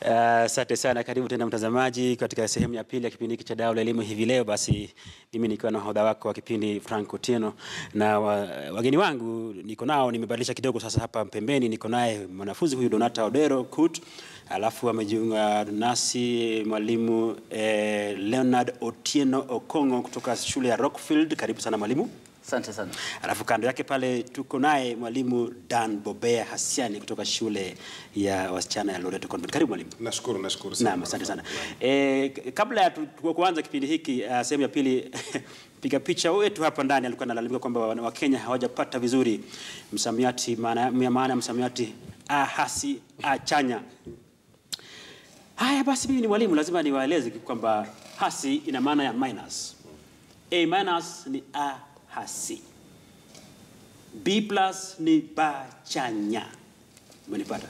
Asante sana, karibu tena mtazamaji katika sehemu ya pili ya kipindi hiki cha Dau la Elimu hivi leo. Basi mimi nikiwa na hodha wako wa kipindi Frank Otieno na wa, wageni wangu niko nao, nimebadilisha kidogo sasa. Hapa pembeni niko naye mwanafunzi huyu Donata Odero Kut, alafu amejiunga nasi mwalimu eh, Leonard Otieno Okongo kutoka shule ya Rockfield. Karibu sana mwalimu. Asante sana. Alafu kando yake pale tuko naye mwalimu Dan Bobea Hasiani kutoka shule ya wasichana ya Loreto Convent. Karibu mwalimu. Nashukuru, nashukuru sana. Naam, asante sana. E, kabla ya tu- tu- kuanza kipindi hiki uh, sehemu ya pili piga picha wetu hapa ndani alikuwa analalamika kwamba wana- Wakenya hawajapata vizuri msamiati maana ya maana ya msamiati ahasi achanya. Haya basi, mimi ni mwalimu, lazima niwaeleze kwamba hasi ina maana ya minus. A minus ni a hasi. B plus ni ba chanya. Umenipata?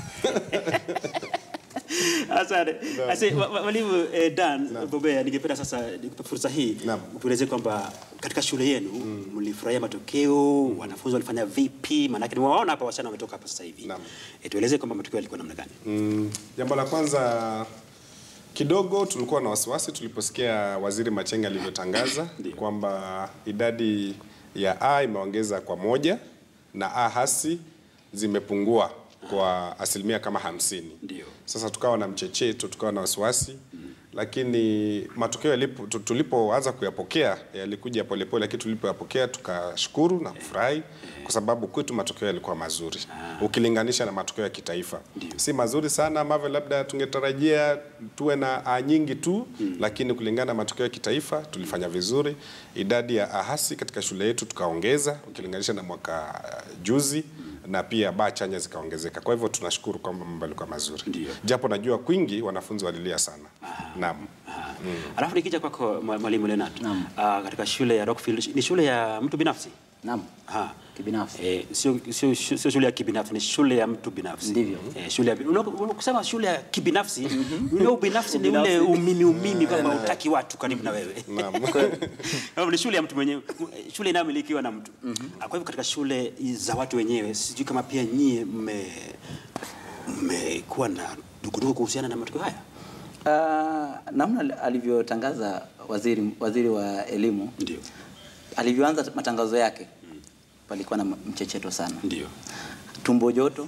Asante. Ase, wa- wa- Mwalimu eh, Dan Bobea, ningependa sasa nikupe fursa hii Naam. utueleze kwamba katika shule yenu mlifurahia matokeo, wanafunzi walifanya vipi? Maanake nimewaona hapa wasichana wametoka hapa sasa hivi. Naam. Eh, tueleze kwamba matokeo yalikuwa namna gani? Mm, jambo la kwanza kidogo tulikuwa na wasiwasi tuliposikia Waziri Machenge alivyotangaza Ndio. kwamba idadi ya A imeongeza kwa moja na A hasi zimepungua kwa asilimia kama hamsini. Ndio. Sasa tukawa na mchecheto, tukawa na wasiwasi lakini matokeo yalipo, tu- tulipoanza kuyapokea yalikuja polepole, lakini tulipoyapokea tukashukuru na kufurahi kwa sababu kwetu matokeo yalikuwa mazuri ukilinganisha na matokeo ya kitaifa. Si mazuri sana ambavyo labda tungetarajia tuwe na A nyingi tu, lakini kulingana na matokeo ya kitaifa tulifanya vizuri. Idadi ya ahasi katika shule yetu tukaongeza ukilinganisha na mwaka uh, juzi na pia baa chanya zikaongezeka. Kwa hivyo tunashukuru kwamba mambo yalikuwa mazuri, Ndio. japo najua kwingi wanafunzi walilia sana. Naam. Alafu nikija kwako mwa- mwalimu Leonard. Ah, katika shule ya Rockfield ni shule ya mtu binafsi? Naam. Ha. Kibinafsi. Eh, sio sio sio shule ya kibinafsi, ni shule ya mtu binafsi. Ndivyo. Eh, shule ya unaposema shule ya kibinafsi, ule ubinafsi ni ule umimi umimi kwamba hutaki watu karibu na wewe. Naam. Kwa ni shule ya mtu mwenyewe, shule inayomilikiwa na mtu. Ah, Kwa hivyo katika shule za watu wenyewe, sijui kama pia nyie mme mmekuwa na dukuduku kuhusiana na matokeo haya. Uh, namna alivyotangaza waziri, waziri wa elimu Ndio. alivyoanza matangazo yake palikuwa na mchecheto sana, Ndio. tumbo joto,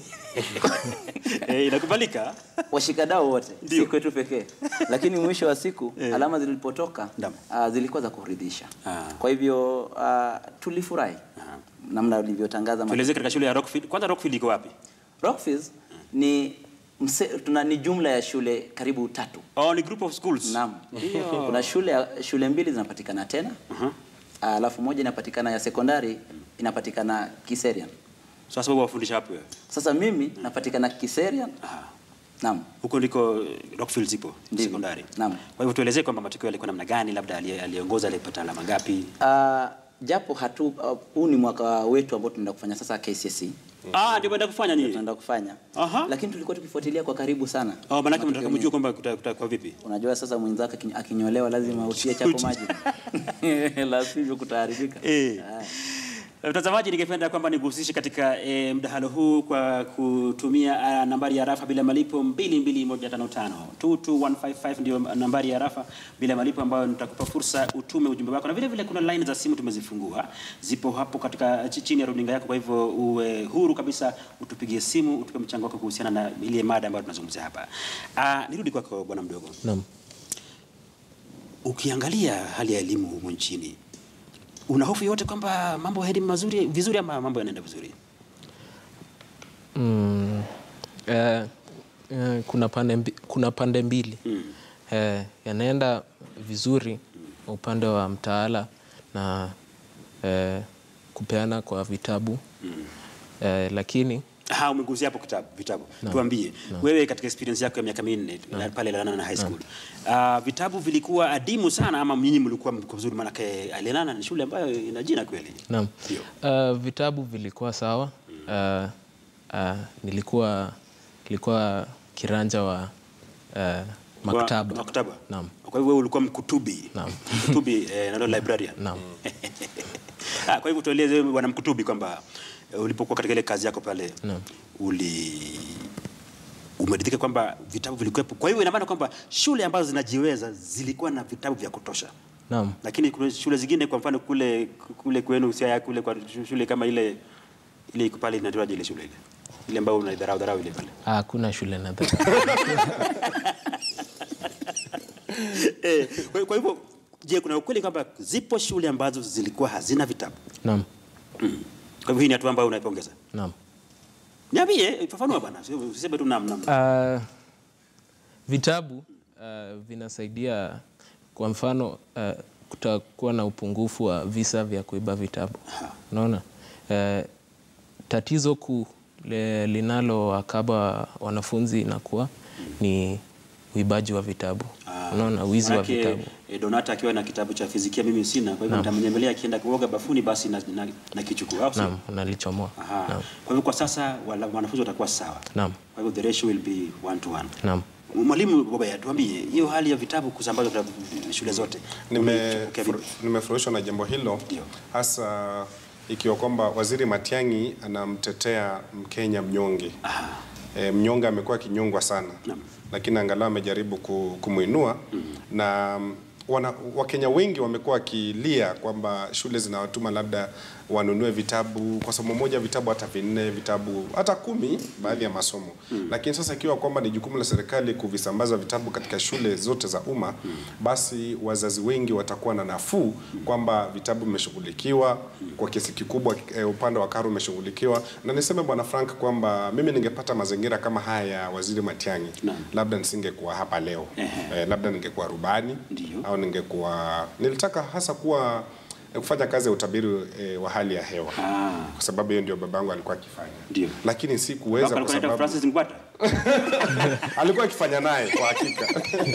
Eh, inakubalika. washikadau wote, Ndio. si kwetu pekee, lakini mwisho wa siku alama zilipotoka Naam. uh, zilikuwa za kuridhisha. Ah. Kwa hivyo uh, tulifurahi namna alivyotangaza Tueleze katika shule ya Rockfield. Kwanza Rockfield iko wapi? Rockfields ni mse, tuna ni jumla ya shule karibu tatu. Oh, ni group of schools. Naam. Kuna shule ya- shule mbili zinapatikana tena. Aha. Alafu moja inapatikana ya sekondari inapatikana Kiserian. Sasa wewe wafundisha wapi wewe? Sasa mimi napatikana Kiserian. Naam. Huko ndiko Rockfield zipo Ndivyo. sekondari. Naam. Kwa hivyo tuelezee kwamba matokeo yalikuwa namna gani, labda aliye- aliongoza alipata alama ngapi? Uh, japo hatu uh, huu ni mwaka wetu ambao tunaenda kufanya sasa KCSE. Ah, ndio mwenda kufanya nyinyi. Tunaenda kufanya. Aha. Lakini tulikuwa tukifuatilia kwa karibu sana. Oh, maana Matokeo mnataka mjue yenyewe. kwamba kuta- kutakuwa vipi? Unajua sasa mwenzako akinyo- akinyolewa lazima utie chapo maji. La sivyo kutaharibika. Eh. Ah. Mtazamaji, ningependa kwamba nikuhusishe katika e, mdahalo huu kwa kutumia a, nambari ya rafa bila malipo 22155 22155 ndio nambari ya rafa bila malipo ambayo nitakupa fursa utume ujumbe wako, na vile vile kuna line za simu tumezifungua, zipo hapo katika chi- chini ya runinga yako. Kwa hivyo uwe huru kabisa, utupigie simu, utupe mchango wako kuhusiana na ile mada ambayo tunazungumzia hapa. Ah, nirudi kwako bwana mdogo. Naam. Ukiangalia hali ya elimu humu nchini, una hofu yote kwamba mambo haendi mazuri vizuri ama mambo yanaenda vizuri? Mm, eh, eh, kuna pande mbi, kuna pande mbili eh, yanaenda vizuri upande wa mtaala na eh, kupeana kwa vitabu eh, lakini Ha, umegusia hapo kitabu, vitabu. Tuambie wewe katika experience yako ya miaka minne la- pale Lenana na high school. Ah, vitabu vilikuwa adimu sana ama nyinyi mlikuwa mko vizuri? Maanake Lenana ni shule ambayo ina jina kweli. naam, Ndio. uh, vitabu vilikuwa sawa uh, uh, nilikuwa nilikuwa kiranja wa uh, maktaba Wa- maktaba. Naam. Kwa hivyo wewe ulikuwa mkutubi. Naam. Mkutubi eh, nalo librarian. Naam. Ah, kwa hivyo tueleze wewe bwana mkutubi kwamba eh, ulipokuwa katika ile kazi yako pale Naam. uli umeridhika kwamba vitabu vilikuwepo. Kwa hiyo ina maana kwamba shule ambazo zinajiweza zilikuwa na vitabu vya kutosha, Naam. lakini kuna shule zingine, kwa mfano kule kule kwenu Siaya kule kwa shule kama ile ile iko pale inaitwaje ile shule ile ile ambayo unaidharau dharau ile pale Ah, Hakuna shule na dharau. eh, kwa, kwa hivyo je, kuna ukweli kwamba zipo shule ambazo zilikuwa hazina vitabu? Naam. Kwa hivyo hii ni hatua ambayo unaipongeza. Naam. Niambie, fafanua bwana, usiseme tu nam nam. Uh, vitabu uh, vinasaidia kwa mfano uh, kutakuwa na upungufu wa visa vya kuiba vitabu. Unaona? Uh, tatizo kuu le- linalowakaba wanafunzi inakuwa ni uibaji wa vitabu. Unaona, wizi wa Manake, vitabu. eh, Donata akiwa na kitabu cha fizikia mimi sina, kwa hivyo nitamnyemelea akienda kuoga bafuni basi na, na, na kichukua au sio? Naam, nalichomoa. Aha. Naam. Kwa hivyo kwa sasa wala- wanafunzi watakuwa sawa. Naam. Kwa hivyo the ratio will be one to one. Naam. Mwalimu Bobaya, tuambie hiyo hali ya vitabu kusambazwa katika shule zote. Nime- Umepokea vipi? furu- nimefurahishwa na jambo hilo Ndio. hasa ikiwa kwamba waziri Matiang'i anamtetea Mkenya mnyonge. E, mnyonge amekuwa akinyongwa sana Naam. lakini angalau amejaribu ku- kumwinua na mm, wana, Wakenya wengi wamekuwa wakilia kwamba shule zinawatuma labda wanunue vitabu kwa somo moja, vitabu hata vinne, vitabu hata kumi, baadhi ya masomo lakini sasa ikiwa kwamba ni jukumu la serikali kuvisambaza vitabu katika shule zote za umma basi wazazi wengi watakuwa na nafuu kwamba vitabu vimeshughulikiwa kwa kiasi kikubwa, eh, upande wa karo umeshughulikiwa. Na niseme Bwana Frank kwamba mimi ningepata mazingira kama haya ya Waziri Matiang'i, Naam. labda nisingekuwa hapa leo Ehe. eh, labda ningekuwa rubani Ndio. au ningekuwa nilitaka hasa kuwa eh, kufanya kazi ya utabiri eh, wa hali ya hewa Ah. kwa sababu hiyo ndio babangu alikuwa akifanya, Ndio. lakini sikuweza Baba kwa alikuwa anaitwa sababu Francis Ngwata. alikuwa akifanya naye kwa hakika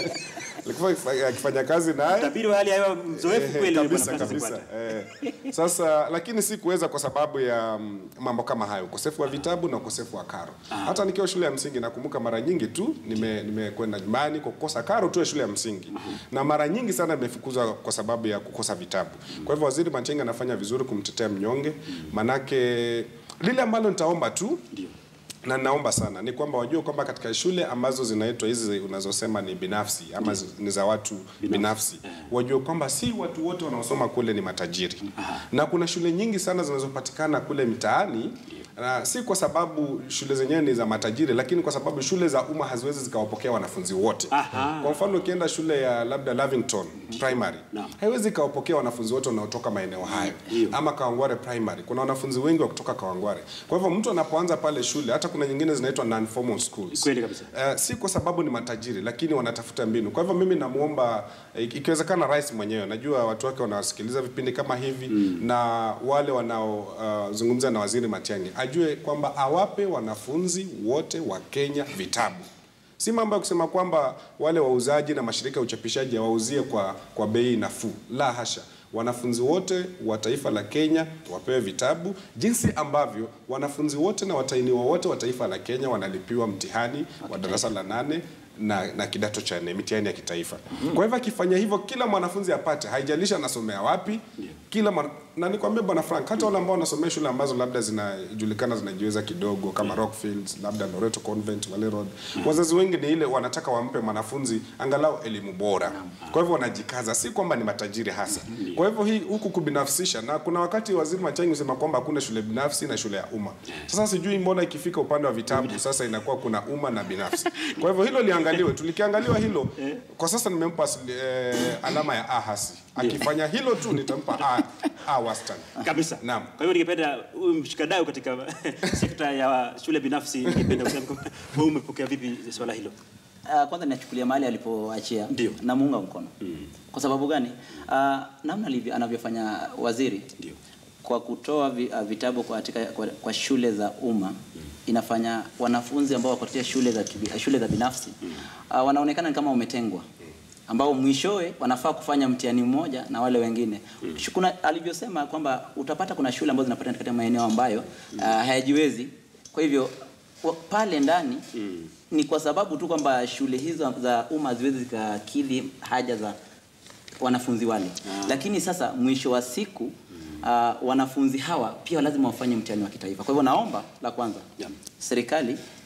alikuwa akifa- akifanya kazi naye Tabiri wa hali ya hewa mzoefu Eh, kweli huyu kabisa bwana Francis kabisa. Ngwata. Eh, sasa lakini sikuweza kwa sababu ya mm, mambo kama hayo, ukosefu wa vitabu na ukosefu wa karo. Hata nikiwa shule ya msingi nakumbuka mara nyingi tu nime nimekwenda nyumbani kwa kukosa karo tu ya shule ya msingi, na mara nyingi sana nimefukuzwa kwa sababu ya kukosa vitabu. Kwa hivyo Waziri Matiang'i anafanya vizuri kumtetea mnyonge, manake lile ambalo nitaomba tu Ndio. na naomba sana ni kwamba wajue kwamba katika shule ambazo zinaitwa hizi unazosema ni binafsi ama zi- ni za watu binafsi, wajue kwamba si watu wote wanaosoma kule ni matajiri, na kuna shule nyingi sana zinazopatikana kule mtaani na si kwa sababu shule zenyewe ni za matajiri, lakini kwa sababu shule za umma haziwezi zikawapokea wanafunzi wote. Aha. Kwa mfano ukienda shule ya labda Lavington Primary Naam. haiwezi ikawapokea wanafunzi wote wanaotoka maeneo hayo, Ndio. ama Kawangware Primary kuna wanafunzi wengi wa kutoka Kawangware. Kwa hivyo mtu anapoanza pale shule, hata kuna nyingine zinaitwa non formal schools, Kweli kabisa. Eh, si kwa sababu ni matajiri, lakini wanatafuta mbinu. Kwa hivyo mimi namuomba eh, ikiwezekana rais mwenyewe, najua watu wake wanawasikiliza vipindi kama hivi na wale wanaozungumza na waziri Matiang'i ajue kwamba awape wanafunzi wote wa Kenya vitabu si mambo ya kusema kwamba wale wauzaji na mashirika ya uchapishaji hawauzie kwa, kwa bei nafuu. La hasha, wanafunzi wote wa taifa la Kenya wapewe vitabu jinsi ambavyo wanafunzi wote na watainiwa wote wa taifa la Kenya wanalipiwa mtihani wa darasa la nane na, na kidato cha nne mitihani ya kitaifa. Kwa hivyo akifanya hivyo, kila mwanafunzi apate, haijalishi anasomea wapi, kila mwana, na nikwambie bwana Frank, hata wale ambao wanasomea shule ambazo labda zinajulikana zinajiweza kidogo kama Rockfields, labda Loreto Convent, Wale Road, wazazi wengi ni ile wanataka wampe mwanafunzi angalau elimu bora. Kwa hivyo wanajikaza, si kwamba ni matajiri hasa. Kwa hivyo hii huku kubinafsisha, na kuna wakati waziri Matiang'i husema kwamba hakuna shule binafsi na shule ya umma. Sasa sijui mbona ikifika upande wa vitabu sasa inakuwa kuna umma na binafsi. Kwa hivyo hilo liangaliwe, tulikiangaliwa hilo. Kwa sasa nimempa eh, alama ya A hasi. Akifanya hilo tu nitampa A, A wastani. kabisa. Naam. Kwa hiyo ningependa huyu mshikadau katika sekta ya shule binafsi, ningependa kusema kwamba wewe umepokea vipi swala hilo? Uh, kwanza ninachukulia mahali alipoachia Ndio. namuunga mkono kwa sababu gani? Uh, namna alivyo- anavyofanya waziri Ndio. kwa kutoa vi, uh, vitabu kwa, katika, kwa, kwa shule za umma inafanya wanafunzi ambao wako katika shule za, kibi- shule za binafsi uh, wanaonekana ni kama wametengwa ambao mwishowe wanafaa kufanya mtihani mmoja na wale wengine. Shu- Kuna alivyosema kwamba utapata kuna shule ambazo zinapatikana katika maeneo ambayo uh, hayajiwezi. Kwa hivyo wa- pale ndani ni kwa sababu tu kwamba shule hizo za umma haziwezi zikakidhi haja za wanafunzi wale. Lakini sasa mwisho wa siku uh, wanafunzi hawa pia lazima wafanye mtihani wa kitaifa. Kwa hivyo naomba la kwanza Yeah. serikali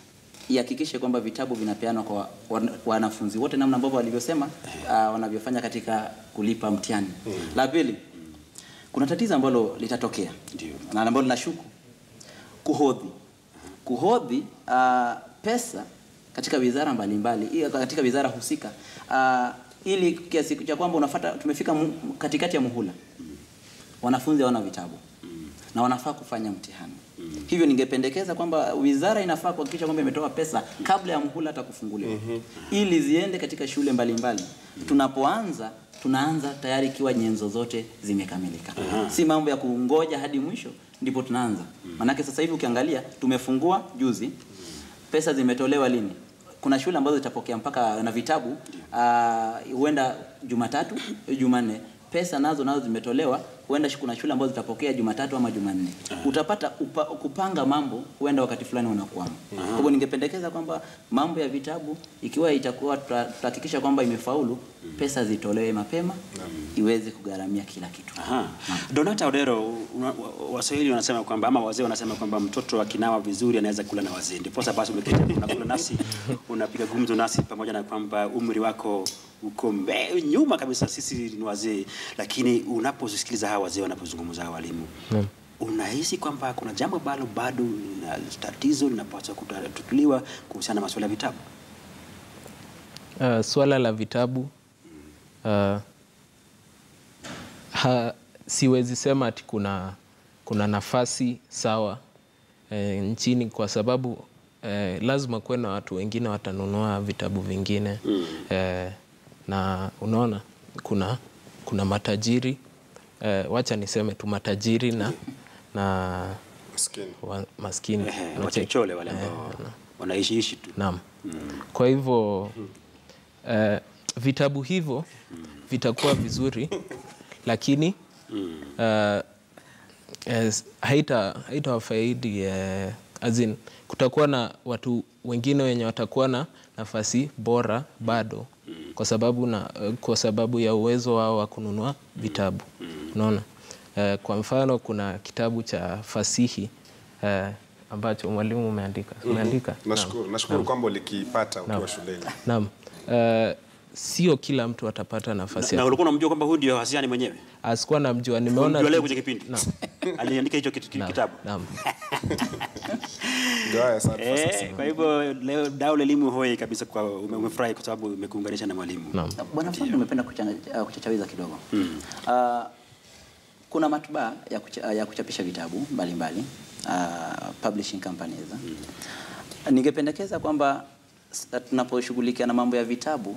ihakikishe kwamba vitabu vinapeanwa kwa wan- wanafunzi wote namna ambavyo walivyosema uh, wanavyofanya katika kulipa mtihani. La pili, kuna tatizo ambalo litatokea Ndio. na ambalo linashuku kuhodhi kuhodhi uh, pesa katika wizara mbalimbali i- katika wizara husika uh, ili kiasi cha kwamba unafata tumefika mu, katikati ya muhula wanafunzi hawana vitabu na wanafaa kufanya mtihani hivyo ningependekeza kwamba wizara inafaa kuhakikisha kwamba imetoa pesa kabla ya muhula hata kufunguliwa ili ziende katika shule mbalimbali tunapoanza tunaanza tayari ikiwa nyenzo zote zimekamilika si mambo ya kungoja hadi mwisho ndipo tunaanza manake sasa hivi ukiangalia tumefungua juzi pesa zimetolewa lini kuna shule ambazo zitapokea mpaka na vitabu ah, huenda Jumatatu, Jumanne. Pesa nazo nazo zimetolewa, huenda shi- kuna shule ambazo zitapokea Jumatatu ama Jumanne. Utapata upa, kupanga mambo huenda wakati fulani unakwama. Kwa hivyo ningependekeza kwamba mambo ya vitabu ikiwa itakuwa tuta- tutahakikisha kwamba imefaulu, pesa zitolewe mapema iweze kugharamia kila kitu. Aha. Donata Odero, una- wa- Waswahili wanasema kwamba ama wazee wanasema kwamba mtoto akinawa vizuri anaweza kula na wazee. Ndiposa basi umeketi hapa unakula nasi, unapiga gumzo nasi pamoja na kwamba umri wako uko mbe, nyuma kabisa, sisi ni wazee, lakini unaposikiliza hawa wazee wanapozungumza hawa walimu Naam. unahisi kwamba kuna jambo ambalo bado na tatizo linapaswa kutatuliwa kuhusiana na masuala ya vitabu? Uh, swala la vitabu uh, ha, siwezi sema ati kuna, kuna nafasi sawa eh, nchini kwa sababu eh, lazima kuwe na watu wengine watanunua vitabu vingine eh, na unaona kuna, kuna matajiri eh, wacha niseme tu matajiri na, na Maskini. wa, maskini Ehe, Unacheki? wachochole wale ambao wanaishiishi tu. Naam. Kwa hivyo eh, vitabu hivyo vitakuwa vizuri lakini eh, eh, haita haitawafaidi eh, as in, kutakuwa na watu wengine wenye watakuwa na nafasi bora bado kwa sababu na kwa sababu ya uwezo wao wa kununua vitabu unaona eh, kwa mfano kuna kitabu cha fasihi eh, ambacho mwalimu umeandika umeandika Naam. Nashukuru, nashukuru kwamba ulikipata ukiwa shuleni. Naam. Eh, sio kila mtu atapata nafasi Na ya ulikuwa unamjua kwamba huyu ndio Hasiani mwenyewe? asikuwa namjua nimeona Unamjua leo tu- kwenye kipindi? Naam. Aliandika hicho kitu- Naam. kitabu. Naam. Ndio haya sana. Eh, kwa hivyo leo dau la elimu hoi kabisa kwa ume- umefurahi kwa sababu umekuunganisha na mwalimu. Naam. Bwana fundi, nimependa kuchanga- uh, kuchachawiza kidogo uh, kuna matbaa ya, kucha, ya kuchapisha vitabu mbalimbali uh, publishing companies ningependekeza kwamba s- tunaposhughulikia na mambo ya vitabu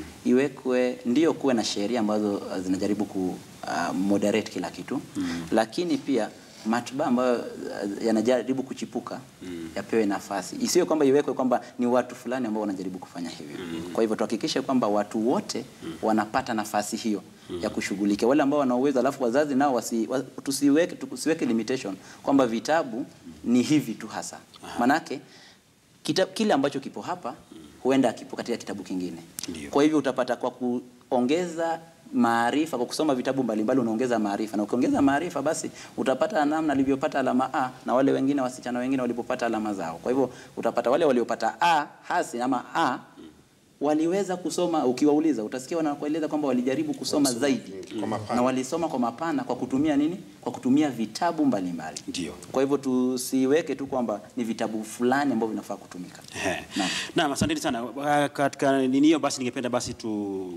iwekwe ndio kuwe na sheria ambazo uh, zinajaribu ku uh, moderate kila kitu lakini pia matbaa ambayo uh, yanajaribu kuchipuka yapewe nafasi isiyo kwamba iwekwe kwamba ni watu fulani ambao wanajaribu kufanya hivyo kwa hivyo tuhakikishe kwamba watu wote wanapata nafasi hiyo ya kushughulikia wale ambao wana uwezo alafu wazazi nao wasi, wa, tusiweke, tusiweke limitation kwamba vitabu ni hivi tu hasa manake kita, kile ambacho kipo hapa huenda kipo katika kitabu kingine. Ndio. Kwa hivyo utapata kwa kuongeza maarifa, kwa kusoma vitabu mbalimbali unaongeza maarifa, na ukiongeza maarifa, basi utapata namna alivyopata alama A na wale wengine wasichana wengine walipopata alama zao. Kwa hivyo utapata wale waliopata A hasi ama A waliweza kusoma, ukiwauliza utasikia wanakueleza kwamba walijaribu kusoma zaidi kwa mapana. na walisoma kwa mapana kwa kutumia nini? Kwa kutumia vitabu mbalimbali. Ndio. Kwa hivyo tusiweke tu kwamba ni vitabu fulani ambavyo vinafaa kutumika. Ehe. Naam. Naam, asanteni sana. Uh, Katika nini hiyo basi ningependa basi tu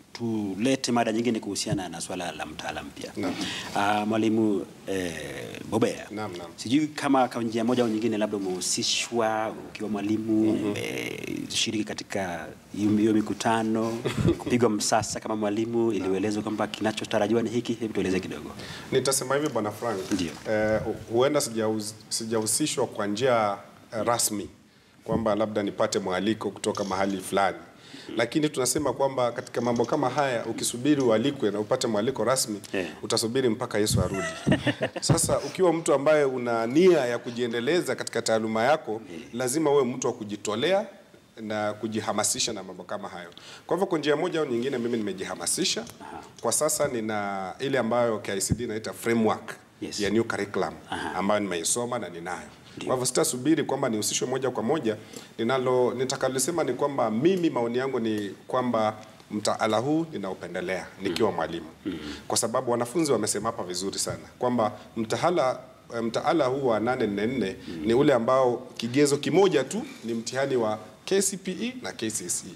tulete mada nyingine kuhusiana na swala la mtaala mpya. Naam. Uh, mwalimu eh, Bobea. Naam, naam. Sijui kama kwa njia moja au nyingine labda umehusishwa ukiwa mwalimu eh, shiriki katika hiyo hiyo mikutano kupigwa msasa kama mwalimu ili ueleze kwamba kinachotarajiwa ni hiki, hebu tueleze kidogo. Nitasema hivi bwana Frank. Ndio. Eh, huenda sijauz- sijahusishwa kwa njia eh, rasmi kwamba labda nipate mwaliko kutoka mahali fulani, lakini tunasema kwamba katika mambo kama haya ukisubiri ualikwe na upate mwaliko rasmi Eh. utasubiri mpaka Yesu arudi. Sasa ukiwa mtu ambaye una nia ya kujiendeleza katika taaluma yako, lazima uwe mtu wa kujitolea na kujihamasisha na mambo kama hayo. Kwa hivyo kwa njia moja au nyingine, mimi nimejihamasisha. Kwa sasa nina ile ambayo KICD inaita framework Yes. ya new curriculum ambayo nimeisoma na ninayo. Kwa hivyo sitasubiri kwamba nihusishwe moja kwa moja. Ninalo nitakalosema ni kwamba mimi maoni yangu ni kwamba mtaala huu ninaupendelea nikiwa mwalimu, kwa sababu wanafunzi wamesema hapa vizuri sana kwamba mtaala mtaala huu wa 844 ni ule ambao kigezo kimoja tu ni mtihani wa KCPE na KCSE.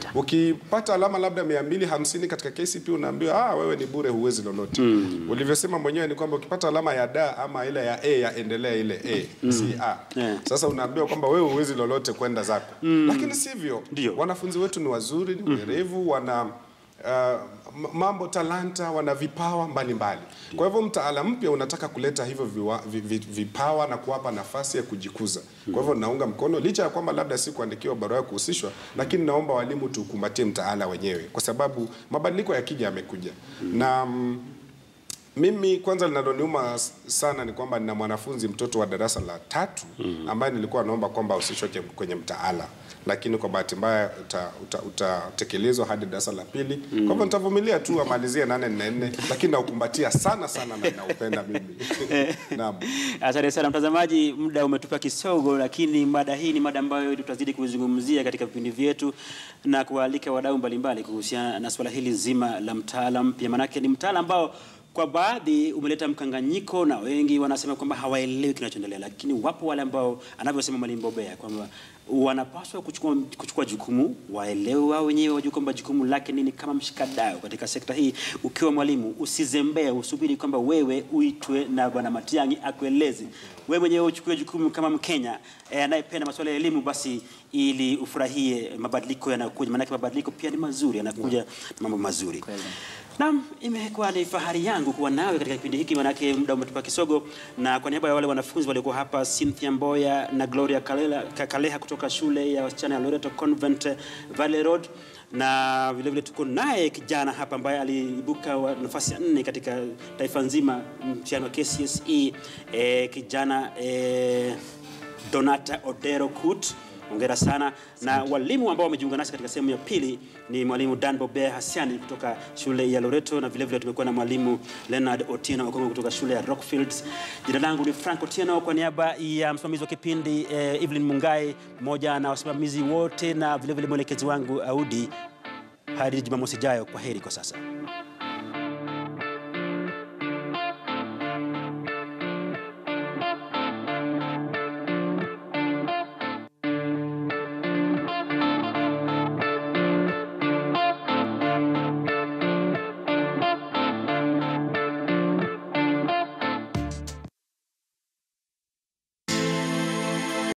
Ukipata alama labda 250 katika KCPE unaambiwa ah, wewe ni bure, huwezi lolote. Ulivyosema mwenyewe ni kwamba ukipata alama ya da ama ile ya A ya endelea ile A si A. Yeah. Sasa unaambiwa kwamba wewe huwezi lolote kwenda zako, lakini sivyo. Ndio. Wanafunzi wetu ni wazuri, ni werevu, wana uh, m- mambo talanta, wana vipawa mbalimbali. Kwa hivyo mtaala mpya unataka kuleta hivyo viwa, vi, vi, vipawa na kuwapa nafasi ya kujikuza. Kwa hivyo naunga mkono, licha ya kwamba labda si kuandikiwa barua ya kuhusishwa, lakini naomba walimu tukumbatie mtaala wenyewe, kwa sababu mabadiliko yakija yamekuja na mm, mimi kwanza linaloniuma s- sana ni kwamba nina mwanafunzi mtoto wa darasa la tatu ambaye nilikuwa naomba kwamba usishwe kwenye mtaala, lakini kwa bahati mbaya uta- uta- utatekelezwa hadi darasa la pili. Kwa hivyo nitavumilia tu amalizie nane nne nne, lakini naukumbatia sana sana na naupenda mimi. Naam. Asante sana mtazamaji, muda umetupa kisogo, lakini mada hii ni mada ambayo tutazidi kuizungumzia katika vipindi vyetu na kuwaalika wadau mbalimbali kuhusiana na suala hili zima la mtaala mpya. Maanake ni mtaala ambao kwa baadhi umeleta mkanganyiko na wengi wanasema kwamba hawaelewi kinachoendelea, lakini wapo wale ambao anavyosema Mwalimu Bobea kwamba wanapaswa kuchukua, kuchukua jukumu, waelewe wao wenyewe, wajue kwamba jukumu lake nini kama mshikadau katika sekta hii. Ukiwa mwalimu, usizembee, usubiri kwamba wewe uitwe na Bwana Matiang'i akueleze. Wewe mwenyewe uchukue jukumu kama Mkenya eh, anayependa masuala ya elimu, basi ili ufurahie mabadiliko yanayokuja, maanake mabadiliko pia ni mazuri, yanakuja na mambo mazuri. Naam, imekuwa ni fahari yangu kuwa nawe katika kipindi hiki, manake muda umetupa kisogo, na kwa niaba ya wale wanafunzi waliokuwa hapa, Cynthia Mboya na Gloria Kalela, Ka- Kaleha kutoka shule ya wasichana ya Loreto Convent Valley Road, na vile vile tuko naye kijana hapa ambaye aliibuka wa- nafasi ya nne katika taifa nzima mtihani wa KCSE, eh, kijana eh, Donata Odero Kut. Hongera sana na walimu ambao wamejiunga nasi katika sehemu ya pili ni mwalimu Dan Bobea Hasiani kutoka shule ya Loreto, na vile vile tumekuwa na mwalimu Leonard Otieno Okongo kutoka shule ya Rockfields. Jina langu ni Frank Otieno, kwa niaba ya msimamizi wa kipindi eh, Evelyn Mungai pamoja na wasimamizi wote na vile vile mwelekezi wangu Audi. Hadi Jumamosi ijayo, kwa heri kwa sasa.